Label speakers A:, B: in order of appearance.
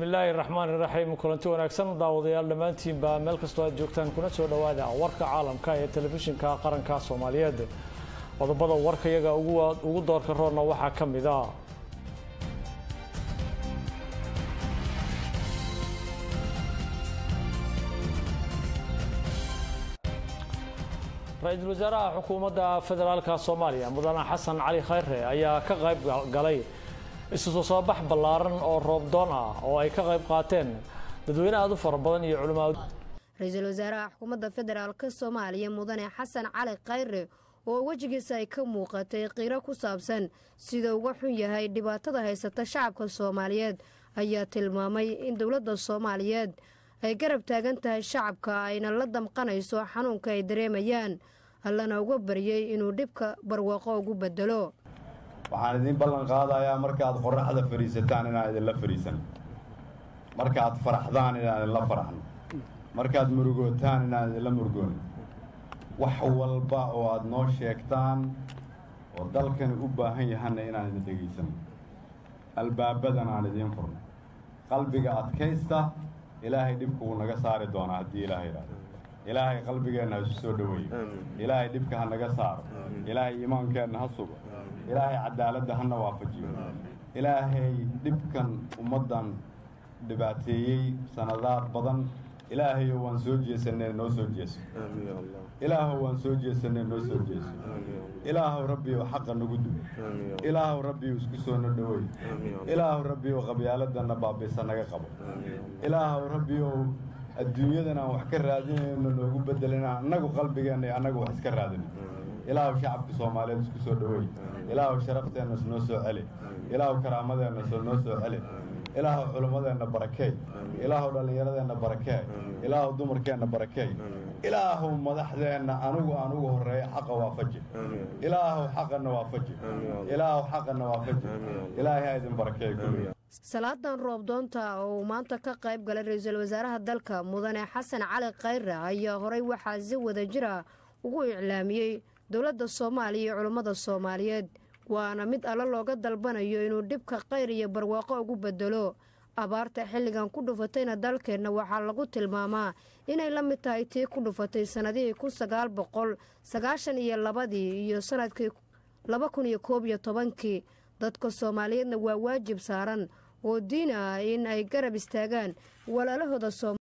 A: bismillaahi raxmaan iraxiim kulanti wanaagsan daawadayaal dhammaantiinba meel kastoo aad joogtaan kuna soo dhowaada warka caalamka ee telefishinka qaranka soomaaliyeed qodobada warka iyaga ugu doorka roorna waxaa ka mid a ra-iisul wasaaraha xukuumadda federaalka soomaaliya mudane xasan cali khayre ayaa ka qayb galay isu soo bax ballaaran oo roobdoon ah oo ay ka qayb qaateen dadweyne aad u fara badan iyo culimaa
B: ra-iisul wasaaraha xukuumadda federaalka soomaaliya mudane xasan cali khayre oo wejigiisa ay ka muuqatay qiiro ku saabsan sida uga xun yahay dhibaatada haysata shacabka soomaaliyeed ayaa tilmaamay in dowladda soomaaliyeed ay garab taagan tahay shacabka ayna la damqanayso xanuunka ay dareemayaan allana uga baryay inuu dhibka barwaaqo ugu bedelo
C: waxaan idiin ballan qaadayaa markaad qorraxda fadhiisataan inaan idinla fadhiisan markaad faraxdaan inaan idinla faraxno markaad murugootaan inaan idinla murugoono wax walba oo aad noo sheegtaan oo dalkani u baahan yahanna inaan idin dhegaysano albaabadan aan idiin furno qalbiga adkaysta ilaahay dhibka wuu naga saari doonaa haddii ilaahay idhaahdo ilaahay qalbigeenna ha isu soo dhoweeyo ilaahay dhibka ha naga saaro ilaahay iimaankeenna ha sugo ilaahay cadaaladda hana waafajiyo ilaahay dhibkan ummaddan dhibaateeyey sanadaad badan ilaahayo waan soo jeesanee noo soo jeeso ilaahow waan soo jeesanee noo soo jeeso ilaahow rabbiyow xaqa nagu dubo ilaahow rabbiyow isku soo no dhoweey ilaahow rabbiyow qabyaaladana baabiisa naga qabo ilaahow rabbiyow adduunyadan aan wax ka raadinayno noogu bedelina annagu qalbigeenna iyo annagu wax iska raadina ilaahow shacabka soomaaliyeed isku soo dhoweey ilaahow sharafteenna noo soo celi ilaahow karaamadeenna noo soo celi ilaahow culimmadeenna barakeey ilaahow dhallinyaradeenna barakeey ilaahow dumarkeenna barakeey ilaahow madaxdeenna anugu aan ugu horreeya xaqa waafaji ilaahow xaqanna waafaji ilaahow xaqanna waafaji ilaahay ha idin barakeey kulliga
B: salaadan roobdoonta oo uu maanta ka qayb galay ra-iisul wasaaraha dalka mudane xasan cali khayre ayaa horay waxaa si wada jira ugu iclaamiyey dowladda soomaaliya iyo culummada soomaaliyeed waana mid alle looga dalbanayo inuu dhibka khayr iyo barwaaqo ugu bedelo abaarta xilligan ku dhufatayna dalkeenna waxaa lagu tilmaamaa inay la mid tahay tii ku dhufatay sannadihii kun sagaal boqol sagaashan iyo labadii iyo sanadkii laba kun iyo koob iyo tobankii dadka soomaaliyeedna waa waajib saaran oo diin ah in ay garab istaagaan walaalahooda